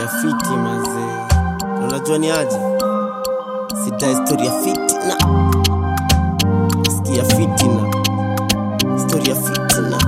nasikia fiti mazee, Na unajua ni aje, sita historia fitina, sikia fitina, historia fitina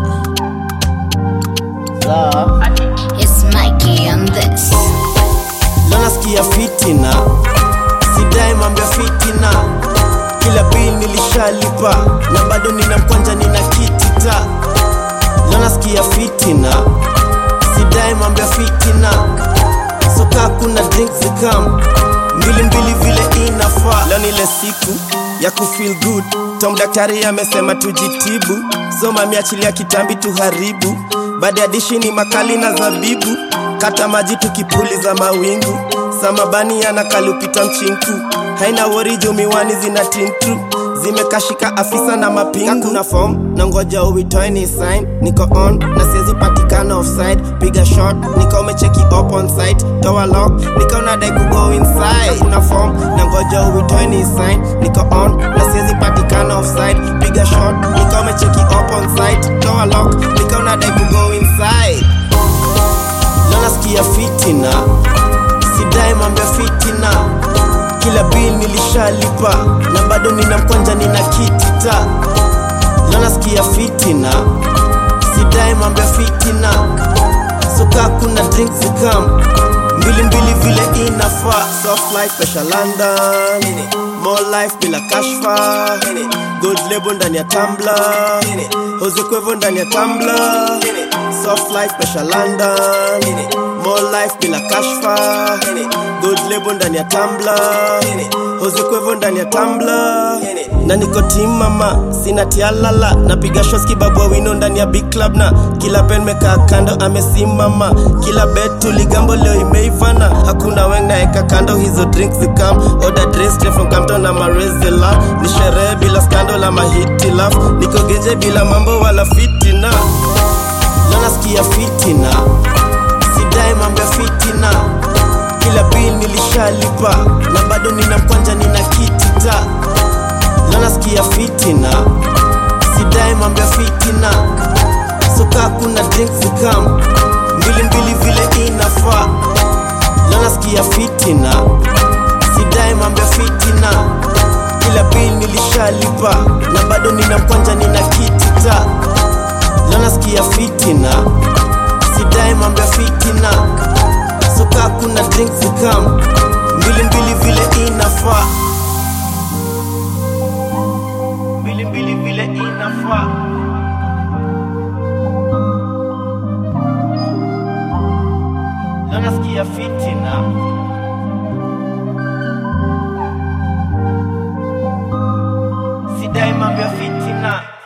sawa. It's Mikey on this. Leo nasikia fitina, sidai mambo ya fitina, kila bill nilishalipa na bado nina mkwanja, nina kitita. Leo nasikia fitina, sidai mambo ya fitina, soka kuna drink zikam mbili mbili vile inafaa. Leo nile siku ya kufeel good, Tom daktari amesema tujitibu, so mami achilia kitambi tuharibu, baada ya dishi ni makali na zabibu kata maji tukipuliza mawingu samabani anakalupita mchinku haina wori juu miwani zina tintu zimekashika afisa na mapingu kuna form na ngoja uitoe ni sign niko on na siwezi patikana offside piga shot nika umecheki up on site toa lock nika unadai kugo inside kuna form na ngoja uitoe ni sign niko on na siwezi patikana offside piga shot nika umecheki up on site toa lock nika unadai kugo inside Leo nasikia fitina, sidai mambo ya fitina, kila bill nilishalipa na bado nina mkwanja, nina kitita. Leo nasikia fitina, sidai mambo ya fitina, soka kuna drink zikam mbili mbili vile inafaa. Soft life special London, more life bila kashfa, gold label ndani ya tumbler, Jose Cuervo ndani ya tumbler, soft life special London, more life bila kashfa, gold label ndani ya tumbler, Jose Cuervo ndani ya tumbler, na niko team mama, sina tialala, napiga shots kibabwa wino ndani ya big club na kila pen mekaa kando amesimama, kila bet tuligambo leo imeivana, hakuna weng naeka kando hizo drinks zikam, order dress straight from Campton na Marezela, ni sherehe bila scandal ama hitilaf, niko genje bila mambo wala fitina, leo nasikia fitina, sidai mambo ya fitina, kila bill nilishalipa na bado nina mkwanja, nina kitita Leo nasikia fitina, sidai mambo ya fitina, soka kuna drink zikam mbili mbili vile inafaa. Leo nasikia fitina, sidai mambo ya fitina, kila bill nilishalipa na bado nina mkwanja, nina kitita. Leo nasikia fitina, sidai mambo ya fitina, soka kuna drink zikam mbili mbili vile inafaa mbili mbili vile inafaa. Leo nasikia fitina, sidai mambo ya fitina.